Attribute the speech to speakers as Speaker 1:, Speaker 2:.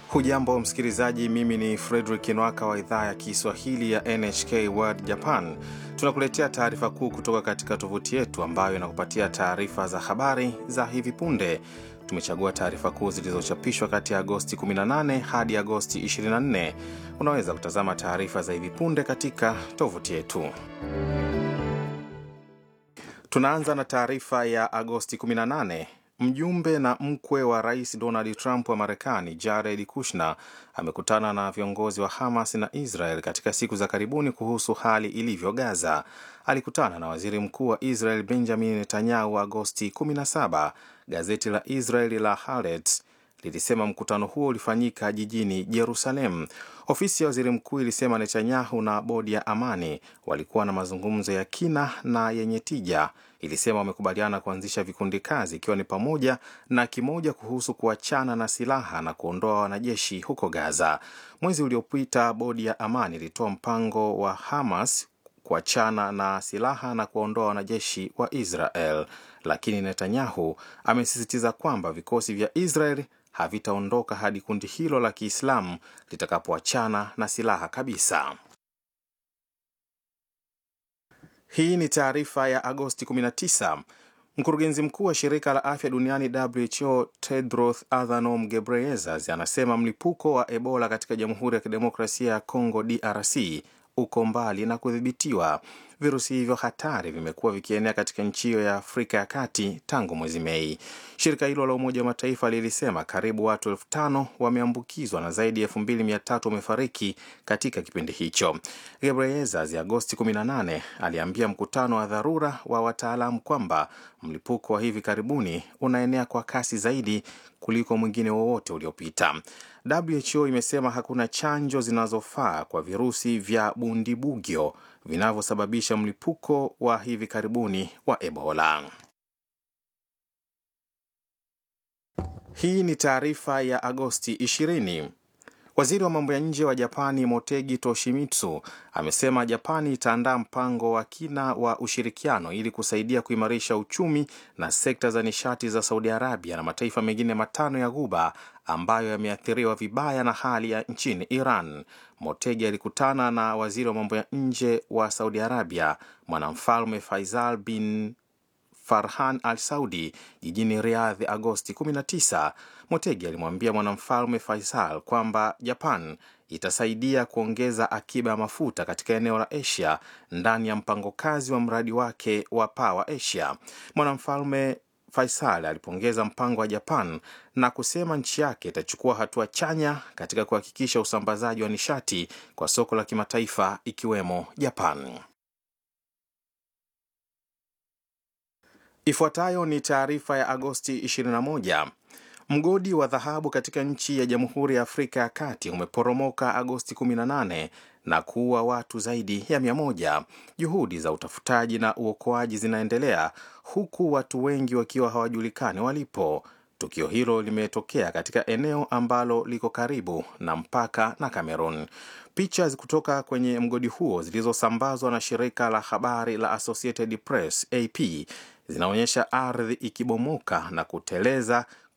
Speaker 1: Hujambo msikilizaji, mimi ni Fredrik Nwaka wa idhaa ya Kiswahili ya NHK World Japan. Tunakuletea taarifa kuu kutoka katika tovuti yetu ambayo inakupatia taarifa za habari za hivi punde. Tumechagua taarifa kuu zilizochapishwa kati ya Agosti 18 hadi Agosti 24. Unaweza kutazama taarifa za hivi punde katika tovuti yetu. Tunaanza na taarifa ya Agosti 18. Mjumbe na mkwe wa rais Donald Trump wa Marekani, Jared Kushner, amekutana na viongozi wa Hamas na Israel katika siku za karibuni kuhusu hali ilivyo Gaza. Alikutana na waziri mkuu wa Israel Benjamin Netanyahu Agosti 17. Gazeti la Israeli la Haaretz lilisema mkutano huo ulifanyika jijini Jerusalem. Ofisi ya waziri mkuu ilisema Netanyahu na bodi ya amani walikuwa na mazungumzo ya kina na yenye tija. Ilisema wamekubaliana kuanzisha vikundi kazi, ikiwa ni pamoja na kimoja kuhusu kuachana na silaha na kuondoa wanajeshi huko Gaza. Mwezi uliopita, bodi ya amani ilitoa mpango wa Hamas kuachana na silaha na kuwaondoa wanajeshi wa Israel, lakini Netanyahu amesisitiza kwamba vikosi vya Israel havitaondoka hadi kundi hilo la Kiislamu litakapoachana na silaha kabisa. Hii ni taarifa ya Agosti 19. Mkurugenzi mkuu wa shirika la afya duniani WHO Tedros Adhanom Ghebreyesus anasema mlipuko wa Ebola katika Jamhuri ya Kidemokrasia ya Kongo DRC uko mbali na kudhibitiwa. Virusi hivyo hatari vimekuwa vikienea katika nchi hiyo ya Afrika ya Kati tangu mwezi Mei. Shirika hilo la Umoja wa Mataifa lilisema karibu watu elfu tano wameambukizwa na zaidi ya elfu mbili mia tatu wamefariki katika kipindi hicho. Gebreyesus Agosti 18 aliambia mkutano wa dharura wa wataalamu kwamba mlipuko wa hivi karibuni unaenea kwa kasi zaidi kuliko mwingine wowote uliopita. WHO imesema hakuna chanjo zinazofaa kwa virusi vya bundibugyo vinavyosababisha mlipuko wa hivi karibuni wa Ebola. Hii ni taarifa ya Agosti 20. Waziri wa mambo ya nje wa Japani Motegi Toshimitsu amesema Japani itaandaa mpango wa kina wa ushirikiano ili kusaidia kuimarisha uchumi na sekta za nishati za Saudi Arabia na mataifa mengine matano ya Ghuba ambayo yameathiriwa vibaya na hali ya nchini Iran. Motegi alikutana na waziri wa mambo ya nje wa Saudi Arabia mwanamfalme Faisal bin Farhan Al Saudi jijini Riyadh Agosti 19. Motegi alimwambia mwanamfalme Faisal kwamba Japan itasaidia kuongeza akiba ya mafuta katika eneo la Asia ndani ya mpango kazi wa mradi wake wa Power Asia. Mwanamfalme Faisal alipongeza mpango wa Japan na kusema nchi yake itachukua hatua chanya katika kuhakikisha usambazaji wa nishati kwa soko la kimataifa ikiwemo Japan. Ifuatayo ni taarifa ya Agosti 21. Mgodi wa dhahabu katika nchi ya Jamhuri ya Afrika ya Kati umeporomoka Agosti 18 na kuua watu zaidi ya mia moja. Juhudi za utafutaji na uokoaji zinaendelea huku watu wengi wakiwa hawajulikani walipo. Tukio hilo limetokea katika eneo ambalo liko karibu na mpaka na Cameroon. Picha kutoka kwenye mgodi huo zilizosambazwa na shirika la habari la Associated Press AP zinaonyesha ardhi ikibomoka na kuteleza